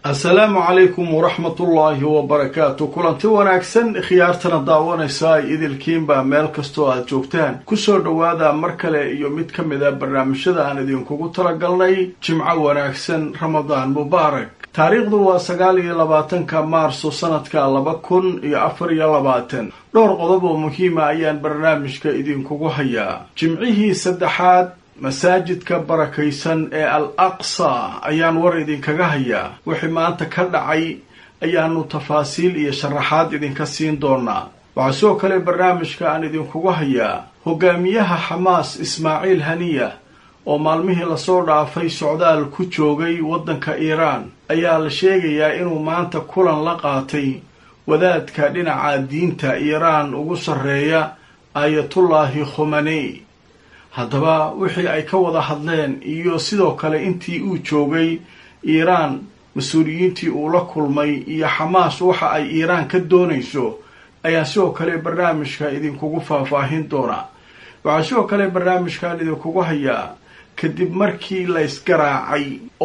assalaamu calaykum waraxmatullaahi wabarakaatu kulanti wanaagsan khiyaartana daawanaysa idilkiinba meel kastoo aad joogtaan kusoo dhowaada mar kale iyo mid ka mid a barnaamijyada aan idinkugu talagalnay jimco wanaagsan ramadaan mubaarak taariikhdu waa sagaal iyo labaatanka maarso sanadka laba kun iyo afar iyo labaatan dhowr qodob oo muhiima ayaan barnaamijka idinkugu hayaa jimcihii saddexaad masaajidka barakaysan ee al aqsa ayaan war idinkaga hayaa wixii maanta ka dhacay ayaanu tafaasiil iyo sharaxaad idinka siin doonaa waxaa sidoo kale barnaamijka aan idinkugu hayaa hogaamiyaha xamaas ismaaciil haniya oo maalmihii lasoo dhaafay socdaal ku joogay waddanka iiraan ayaa la sheegayaa inuu maanta kulan la qaatay wadaadka dhinaca diinta iiraan ugu sarreeya aayatullaahi khomaney haddaba wixii ay ka wada hadleen iyo sidoo kale intii uu joogay iiraan mas-uuliyiintii uu la kulmay iyo xamaas waxa ay iiraan ka doonayso ayaa sidoo kale barnaamijka idinkugu faahfaahin doonaa waxaa sidoo kale barnaamijkan idinkugu hayaa kadib markii laysgaraacay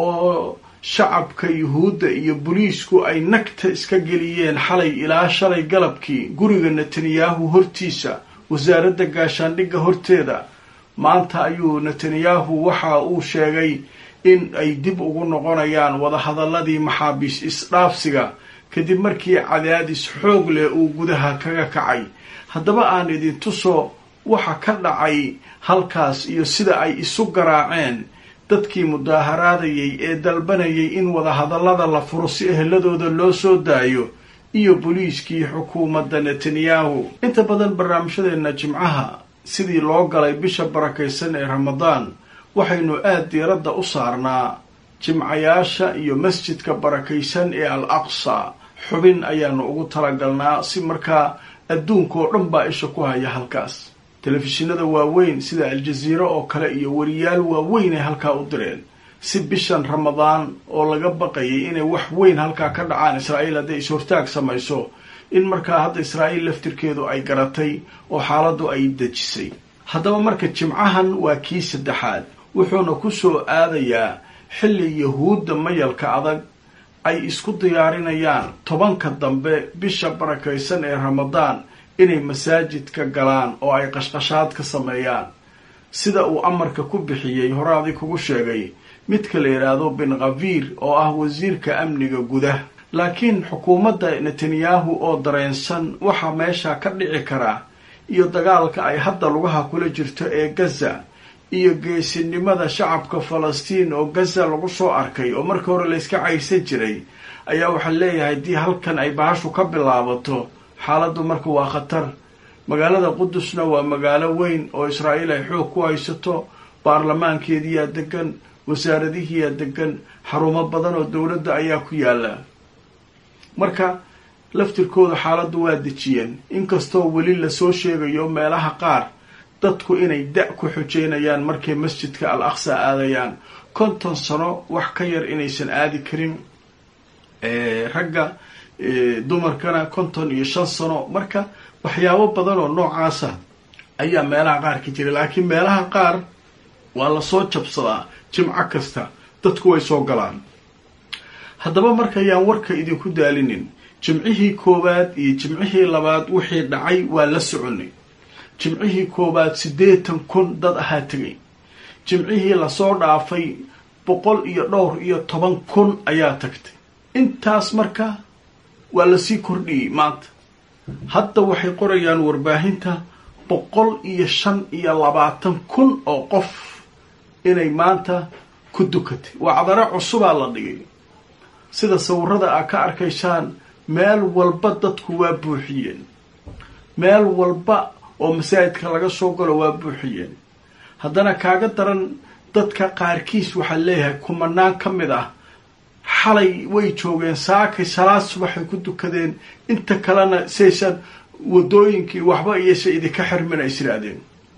oo shacabka yuhuudda iyo boliisku ay nagta iska geliyeen xalay ilaa shalay galabkii guriga netanyahu hortiisa wasaaradda gaashaandhigga horteeda maanta ayuu netanyahu waxa uu sheegay in ay dib ugu noqonayaan wadahadaladii maxaabiis isdhaafsiga kadib markii cadaadis xoog leh uu gudaha kaga kacay haddaba aan idin tuso waxa ka dhacay halkaas iyo sida ay isu garaaceen dadkii mudaaharaadayay ee dalbanayay in wadahadallada la furo si eheladooda loo soo daayo iyo boliiskii xukuumadda netanyahu inta badan barnaamijyadeenna jimcaha sidii loo galay bisha barakaysan ee ramadaan waxaynu aada diiradda u saarnaa jimcayaasha iyo masjidka barakaysan ee al aqsa xubin ayaanu ugu talagalnaa si markaa adduunka oo dhan baa isha ku haya halkaas telefishinada waaweyn sida aljaziira oo kale iyo wariyaal waaweyn ay halkaa u direen si bishan ramadaan oo laga baqayay inay wax weyn halkaa ka dhacaan israa'iil hadday is-hortaag samayso in markaa hadda israa'iil laftirkeedu ay garatay oo xaaladdu ay dejisay haddaba marka jimcahan waa kii saddexaad wuxuuna ku soo aadayaa xilli yahuudda mayalka adag ay isku diyaarinayaan tobanka dambe bisha barakaysan ee ramadaan inay masaajidka galaan oo ay qashqashaad ka sameeyaan sida uu amarka ku bixiyey horaadii kugu sheegay midka la yidhaahdo bin khafiir oo ah wasiirka amniga gudah laakiin xukuumadda netanyahu oo dareensan waxaa meesha ka dhici karaa iyo dagaalka ay hadda lugaha kula jirto ee gaza iyo geesinimada shacabka falastiin oo gaza lagu soo arkay oo markii hore layska caysan jiray ayaa waxaa leeyahay haddii halkan ay bahashu ka bilaabato xaaladdu marka waa khatar magaalada qudusna waa magaalo weyn oo israa'iil ay xoog ku haysato baarlamaankeediyaa degan wasaaradihiyaa degan xarumo badan oo dowladda ayaa ku yaala marka laftirkooda xaaladdu waa dejiyeen inkastoo weli lasoo sheegayo meelaha qaar dadku inay da- ku xujeynayaan markay masjidka al aqsa aadayaan konton sano wax ka yar inaysan aadi karin ragga dumarkana konton iyo shan sano marka waxyaabo badan oo noocaasa ayaa meelaha qaar ka jira laakiin meelaha qaar waa lasoo jabsadaa jimco kasta dadku way soo galaan haddaba markayaan warka idinku daalinin jimcihii koowaad iyo jimcihii labaad wixii dhacay waa la soconay jimcihii koowaad siddeetan kun dad ahaa tegay jimcihii lasoo dhaafay boqol iyo dhowr iyo toban kun ayaa tagtay intaas marka waa lasii kordhiyey maanta hadda waxay qorayaan warbaahinta boqol iyo shan iyo labaatan kun oo qof inay maanta ku dukatay waa cadaro cusubaa la dhigay sida sawirada aa ka arkaysaan meel walba dadku waa buuxiyeen meel walba oo masaajidka laga soo galo waa buuxiyeen haddana kaaga daran dadka qaarkiis waxaa leeyahay kumanaan ka mid ah xalay way joogeen saakay salaad subaxay ku dukadeen inta kalena saysan wadooyinkii waxba iyose idinka xirmin ay isiraahdeen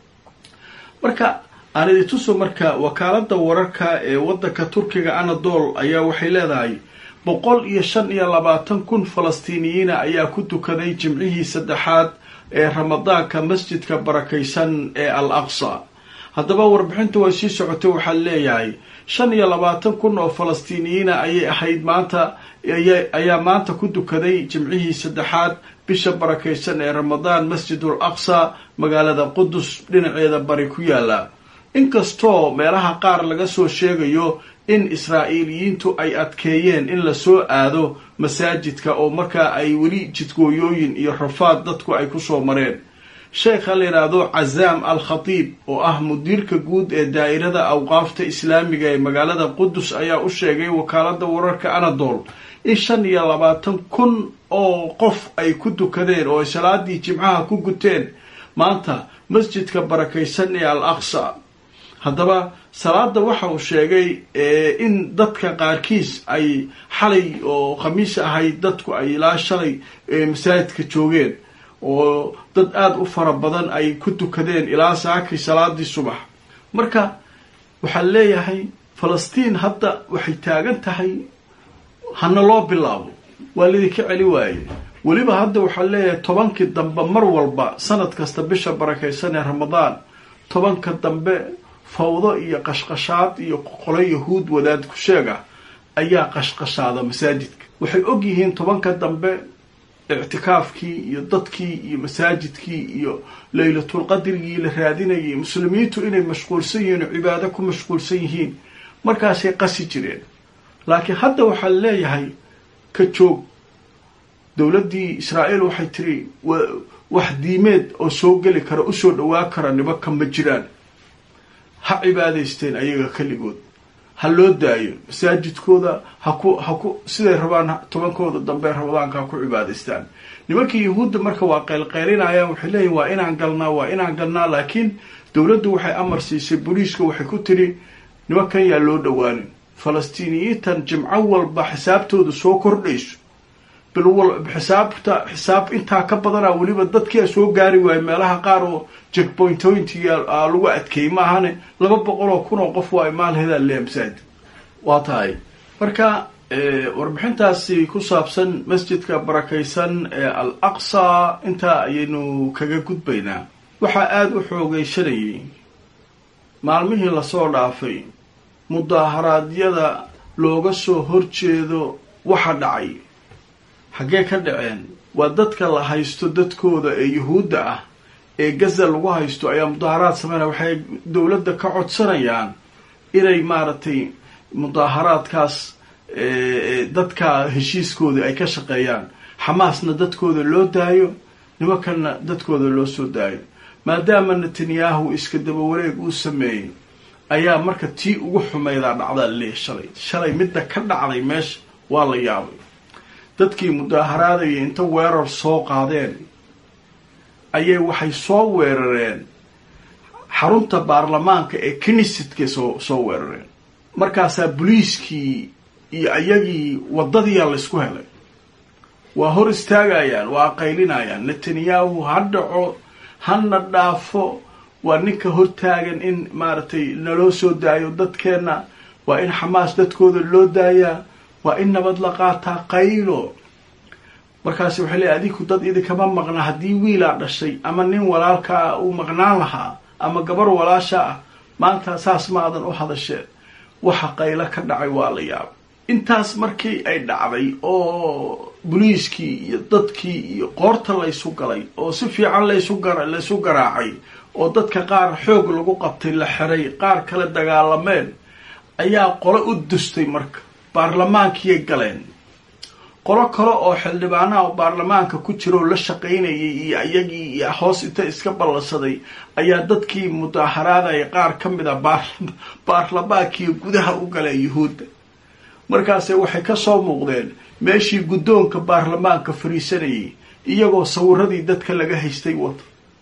marka aan idintuso marka wakaalada wararka ee waddanka turkiga anadol ayaa waxay leedahay boqol iyo shan iyo labaatan kun falastiiniyiina ayaa ku dukaday jimcihii saddexaad ee ramadaanka masjidka barakaysan ee al aqsa haddaba warbixintu way sii socotay waxaa leeyahay shan iyo labaatan kun oo falastiiniyiina ayay ahayd maanta ayaa maanta ku dukaday jimcihii saddexaad bisha barakaysan ee ramadaan masjidul aqsa magaalada qudus dhinaceeda bari ku yaala inkastoo meelaha qaar laga soo sheegayo in israa'iiliyiintu ay adkeeyeen in lasoo aado masaajidka oo markaa ay weli jidgooyooyin iyo rafaad dadku ay kusoo mareen sheekha la yidhaahdo cazaam al khatiib oo ah mudiirka guud ee daa'irada awqaafta islaamiga ee magaalada qudus ayaa u sheegay wakaaladda wararka anadol in shan iyo labaatan kun oo qof ay ku dukadeen oo ay salaadii jimcaha ku guteen maanta masjidka barakaysan ee al aqsa haddaba salaada waxa uu sheegay in dadka qaarkiis ay xalay oo khamiis ahayd dadku ay ilaa shalay masaajidka joogeen oo dad aada u fara badan ay ku dukadeen ilaa saakii salaadii subax marka waxaan leeyahay falastiin hadda waxay taagan tahay hana loo bilaabo waa lidinka celi waaye weliba hadda waxaan leeyahay tobankii dambe mar walba sanad kasta bisha barakaysan ee ramadaan tobanka dambe fawdo iyo qashqashaad iyo qolo yahuud wadaad ku sheega ayaa qashqashaada masaajidka waxay og yihiin tobanka dambe ictikaafkii iyo dadkii iyo masaajidkii iyo laylatulqadrigii la raadinayay muslimiintu inay mashquulsan yihiin oo cibaado ku mashquulsan yihiin markaasay qasi jireen laakiin hadda waxaa leeyahay ka joog dowladdii israa'iil waxay tiri wax diimeed oo soo geli kara usoo dhawaa kara nimanka ma jiraan ha cibaadaysteen ayaga keligood ha loo daayo masaajidkooda haku haku siday rabaan tobankooda dambe ramadaanka ha ku cibaadaystaan nimankii yahuudda marka waa qaylqaylinayaan waxay leeyihin waa inaan galnaa waa inaan galnaa laakiin dowladdu waxay amar siisay booliiska waxay ku tiri nimankan yaa loo dhowaanin falastiiniyiintan jimco walba xisaabtooda soo kordhayso xisaabta xisaab intaa ka badanaa weliba dadkia soo gaari waayo meelaha qaar oo jackpointointiga lagu adkeeyey maahane laba boqol oo kun oo qof waa maalhedaa leeya masaajid waa tahay marka warbixintaasi ku saabsan masjidka barakaysan ee al aqsa intaa ayaynu kaga gudbaynaa waxaa aada u xoogeysanayay maalmihii lasoo dhaafay mudaaharaadyada looga soo horjeedo waxa dhacay xaggee ka dhaceen waa dadka la haysto dadkooda ee yuhuudda ah ee gaza lagu haysto ayaa mudaaharaad sameynaya waxay dowladda ka codsanayaan inay maaragtay mudaaharaadkaas dadka heshiiskoodii ay ka shaqeeyaan xamaasna dadkooda loo daayo nimankanna dadkooda loo soo daayo maadaama netanyahu iska daba wareeg uu sameeyey ayaa marka tii ugu xumeydaa dhacdaa laleeyahy shalay shalay midda ka dhacday meesha waa la yaabay dadkii mudaaharaadaya inta weerar soo qaadeen ayay waxay soo weerareen xarunta baarlamaanka ee kinisidka soo soo weerareen markaasaa boliiskii iyo ayagii waddadiyaa laysku helay waa hor istaagayaan waa qaylinayaan netanyahu ha dhaco hana dhaafo waa ninka hortaagan in maaragtay naloo soo daayo dadkeenna waa in xamaas dadkooda loo daayaa waa in nabad la qaataa qaylo markaasi waxay leeyahy adinku dad idinkama maqna haddii wiilaa dhashay ama nin walaalkaa uu maqnaan lahaa ama gabar walaasha ah maanta saas ma adan u hadasheen waxa qaylo ka dhacay waa la yaaba intaas markii ay dhacday oo boliiskii iyo dadkii iyo qoorta laysu galay oo si fiican laysu gar laysu garaacay oo dadka qaar xoog lagu qabtay la xiray qaar kale dagaalameen ayaa qolo u dustay marka baarlamaankiyay galeen qolo kale oo xildhibaanaha baarlamaanka ku jira oo la shaqaynayay iyo iyagii iyo hoos inta iska ballansaday ayaa dadkii mudaaharaadaya qaar ka mid a baarlamaankiiyo gudaha u galeen yuhuudda markaase waxay ka soo muuqdeen meeshii guddoonka baarlamaanka fariisanayay iyagoo sawiradii dadka laga haystay wata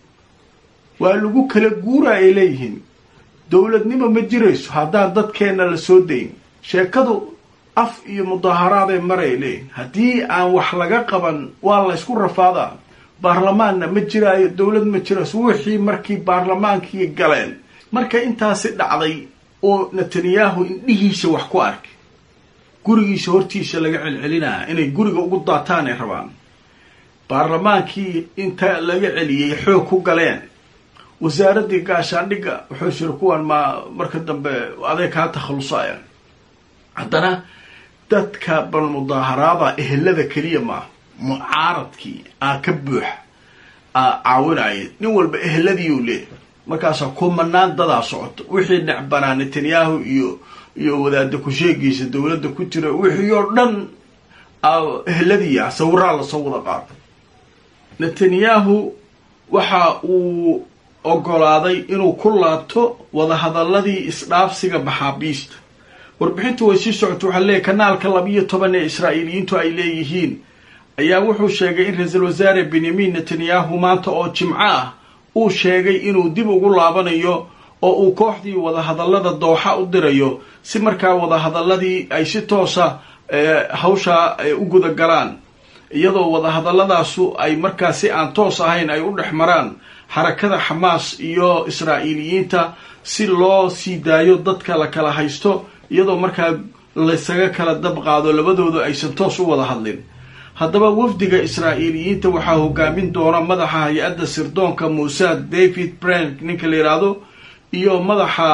waa lagu kala guura ay leeyihiin dowladnimo ma jirayso haddaan dadkeenna la soo dayn sheekadu af iyo mudaaharaadee maray leeyihin haddii aan wax laga qaban waa laysku rafaadaa baarlamaanna ma jiraayo dowlad ma jirayso wixii markii baarlamaankii galeen marka intaasi dhacday oo netanyahu indhihiisa wax ku arkay gurigiisa hortiisa laga celcelinaya inay guriga ugu daataan ay rabaan baarlamaankii inta laga celiyey xoog ku galeen wasaaraddii gaashaandhigga wuxuu jiri kuwan ma marka dambe aday kaa takhalusayaan haddana dadka bal mudaaharaada ehelada keliya maaha mucaaradkii aa ka buux aa caawinaya nin walba eheladiiu leeyahy markaasaa kumanaan dadaa socoto wixii necbanaa netanyahu iyo iyo wadaada ku-sheegiisa dowladda ku jira wixii oo dhan eheladiia sawiraa lasoo wada qaado netanyahu waxa uu ogolaaday inuu ku laabto wadahadaladii isdhaafsiga maxaabiista warbixintu way sii socota waxaa leeyahy kanaalka labiyo toban ee israa'iiliyiintu ay leeyihiin ayaa wuxuu sheegay in ra-iisul wasaare benyamin netanyahu maanta oo jimco ah uu sheegay inuu dib ugu laabanayo oo uu kooxdii wadahadallada dooxa u dirayo si markaa wadahadaladii ay si toosa hawshaa u guda galaan iyadoo wadahadalladaasu ay markaa si aan toos ahayn ay u dhex maraan xarakada xamaas iyo israa'iiliyiinta si loo sii daayo dadka la kala haysto iyadoo markaa laysaga kala dab qaado labadoodu aysan toos u wada hadlin haddaba wafdiga israa'iiliyiinta waxaa hogaamin doona madaxa hay-adda sirdoonka muusad david brand ninka la yidhaahdo iyo madaxa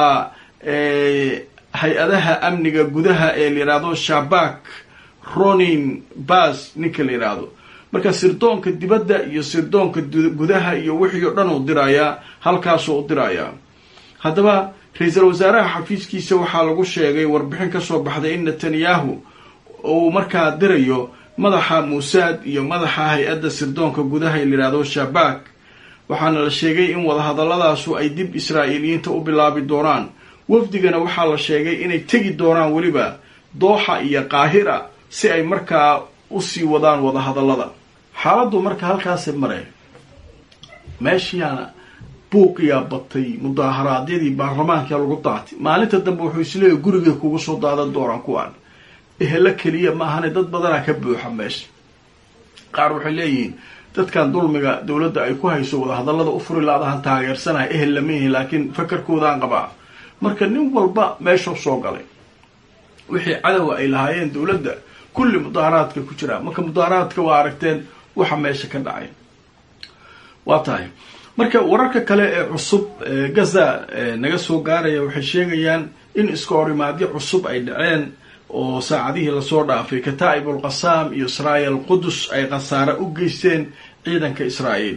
hay-adaha amniga gudaha ee la yidhaahdo shabak ronin bas ninka la yidhaahdo marka sirdoonka dibadda iyo sirdoonka gudaha iyo wixii oo dhan uu dirayaa halkaasuu u dirayaa haddaba ra-iisul wasaaraha xafiiskiisa waxaa lagu sheegay warbixin kasoo baxday in netanyahu uu markaa dirayo madaxa muusad iyo madaxa hay-adda sirdoonka gudaha ee la yidhaahdo shabak waxaana la sheegay in wadahadalladaasu ay dib israa'iiliyiinta u bilaabi doonaan wafdigana waxaa la sheegay inay tegi doonaan weliba dooxa iyo qaahira si ay markaa usii wadaan wadahadallada xaaladdu marka halkaasay mareen meeshiyaana buuqiyaa batay mudaaharaadyadii baarlamaankaa lagu daatay maalinta dambe wuxuu isleeyahy gurigay kugu soo daadan doonaan kuwaan ehelo keliya maahane dad badanaa ka buuxa meesha qaar waxay leeyihiin dadkan dulmiga dowladda ay ku hayso wadahadallada u furi laadahan taageersanaya ehel lama yihin laakiin fakarkoodaan qabaa marka nin walba meeshuu soo galay wixii cadowa ay lahaayeen dowladda kulli mudaaharaadka ku jiraa marka mudaaharaadka waa aragteen waxa meesha ka dhacay waa tahay marka wararka kale ee cusub gaza naga soo gaaraya waxay sheegayaan in iska horimaadyo cusub ay dhaceen oo saacadihii lasoo dhaafay kataa'ibul qasaam iyo israa'il qudus ay khasaare u geysteen ciidanka israa'iil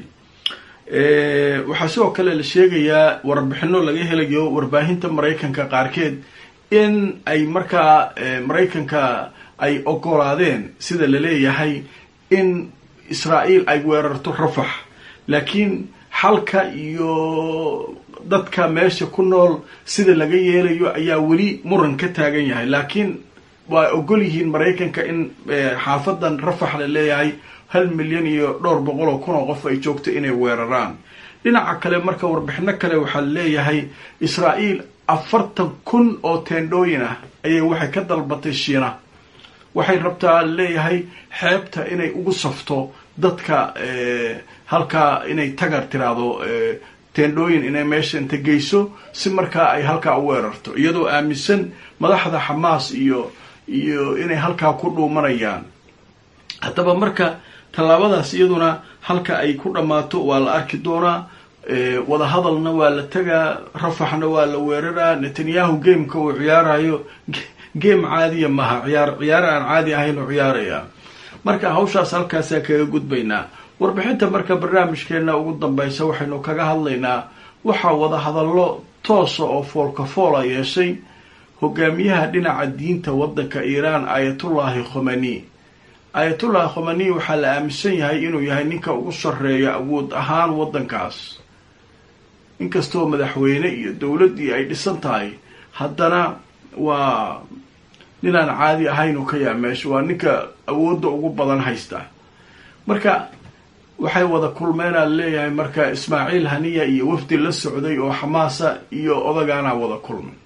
waxaa sidoo kale la sheegayaa warbixino laga helayo warbaahinta maraykanka qaarkeed in ay markaa maraykanka ay ogolaadeen sida la leeyahay in israa'iil ay weerarto rafax laakiin xalka iyo dadka meesha ku nool sida laga yeelayo ayaa weli muran ka taagan yahay laakiin waa ogol yihiin maraykanka in xaafadan rafax la leeyahay hal milyan iyo dhowr boqol oo kun oo qof ay joogto inay weeraraan dhinaca kale marka warbixino kale waxaa leeyahay israa'iil afartan kun oo teendhooyin ah ayay waxay ka dalbatay shiina waxay rabtaa leeyahay xeebta inay ugu safto dadka halkaa inay tagar tiraahdo teendhooyin inay meesha inta geyso si markaa ay halkaa u weerarto iyadoo aaminsan madaxda xamaas iyo iyo inay halkaa ku dhuumanayaan haddaba marka tallaabadaas iyaduna halka ay ku dhammaato waa la arki doonaa wadahadalna waa la tegaa rafaxna waa la weeraraa netanyahu gameka uu ciyaarayo game caadiya maha ciyaar ciyaar aan caadi ahayn uu ciyaaraya marka hawshaas halkaasaa kaga gudbaynaa warbixinta marka barnaamijkeena ugu dambeysa waxaynu kaga hadlaynaa waxaa wadahadallo toosa oo foolka foola yeeshay hogaamiyaha dhinaca diinta waddanka iiraan ayatullaahi khomani ayatullahi khomani waxaa la aaminsan yahay inuu yahay ninka ugu sarreeya awood ahaan waddankaas inkastoo madaxweyne iyo dowladdii ay dhisan tahay haddana waa ninaan caadi ahayn oo ka yaa meesha waa ninka awoodda ugu badan haysta marka waxay wada kulmeenaa leeyahay marka ismaaciil haniya iyo wafdi la socday oo xamaasa iyo odagaanaa wada kulmay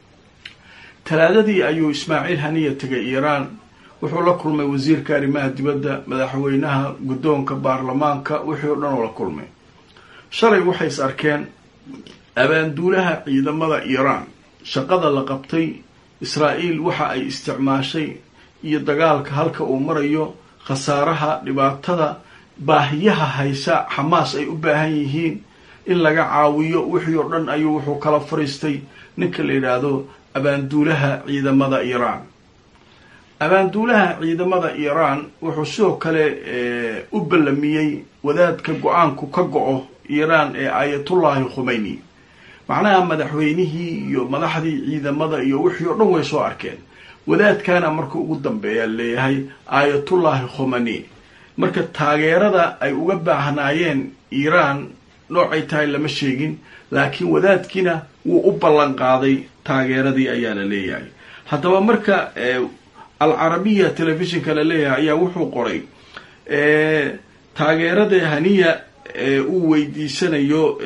talaadadii ayuu ismaaciil haniya tegay iiraan wuxuu la kulmay wasiirka arrimaha dibadda madaxweynaha guddoonka baarlamaanka wixii o dhan oo la kulmay shalay waxay is arkeen abaanduulaha ciidamada iiraan shaqada la qabtay israa'iil waxa ay isticmaashay iyo dagaalka halka uu marayo khasaaraha dhibaatada baahiyaha haysa xamaas ay u baahan yihiin in laga caawiyo wixii oo dhan ayuu wuxuu kala fariistay ninka la yidhaahdo abaanduulaha ciidamada iiraan abaanduulaha ciidamada iiraan wuxuu sidoo kale u ballamiyey wadaadka go-aanku ka go-o iiraan ee aayatullaahi khumeyni macnaha madaxweynihii iyo madaxdii ciidamada iyo wixii oo dhan way soo arkeen wadaadkaana marka ugu dambeeya leeyahay aayatullaahi khumani marka taageerada ay uga baahnaayeen iiraan noocay tahay lama sheegin laakiin wadaadkiina wuu u ballan qaaday taageeradii ayaa la leeyahay haddaba marka alcarabiya telefishinka la leeyahay ayaa wuxuu qoray taageerada haniya uu weydiisanayo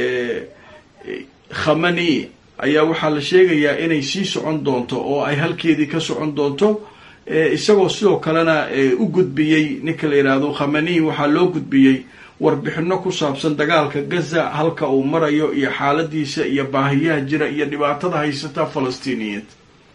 khamani ayaa waxaa la sheegayaa inay sii socon doonto oo ay halkeedii ka socon doonto isagoo sidoo kalena u gudbiyey ninka la yidhaahdo khamani waxaa loo gudbiyey warbixino ku saabsan dagaalka gaza halka uu marayo iyo xaaladiisa iyo baahiyaha jira iyo dhibaatada haysata falastiiniyiinta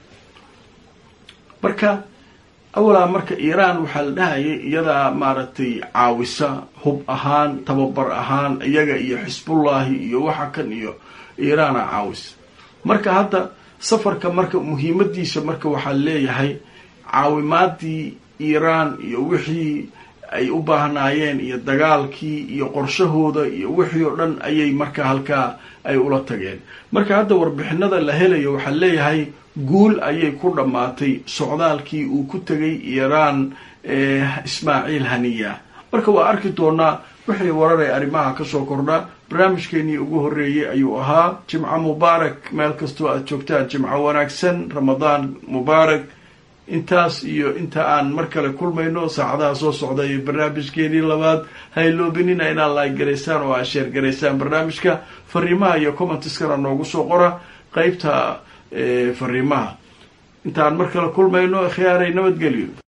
marka awalaa marka iiraan waxaa la dhahayay iyadaa maaragtay caawisa hub ahaan tababar ahaan iyaga iyo xisbullaahi iyo waxa kan iyo iiraana caawisa marka hadda safarka marka muhiimadiisa marka waxaa leeyahay caawimaadii iiraan iyo wixii ay u baahnaayeen iyo dagaalkii iyo qorshahooda iyo wixii oo dhan ayay marka halkaa ay ula tageen marka hadda warbixinada la helayo waxaa leeyahay guul ayay ku dhammaatay socdaalkii uu ku tegay iiraan ismaaciil haniya marka waa arki doonaa wixii warar ee arrimaha kasoo kordha barnaamijkeenii ugu horreeyey ayuu ahaa jimco mubaarak meel kastoo aad joogtaan jimco wanaagsan ramadaan mubaarak intaas iyo inta aan mar kale kulmayno saacadaha soo socda iyo barnaamijkeenii labaad hayloobinina inaad laag garaysaan oo aad sheer garaysaan barnaamijka fariimaha iyo commentiskana noogu soo qora qeybta fariimaha intaan mar kale kulmayno khiyaaray nabadgelyo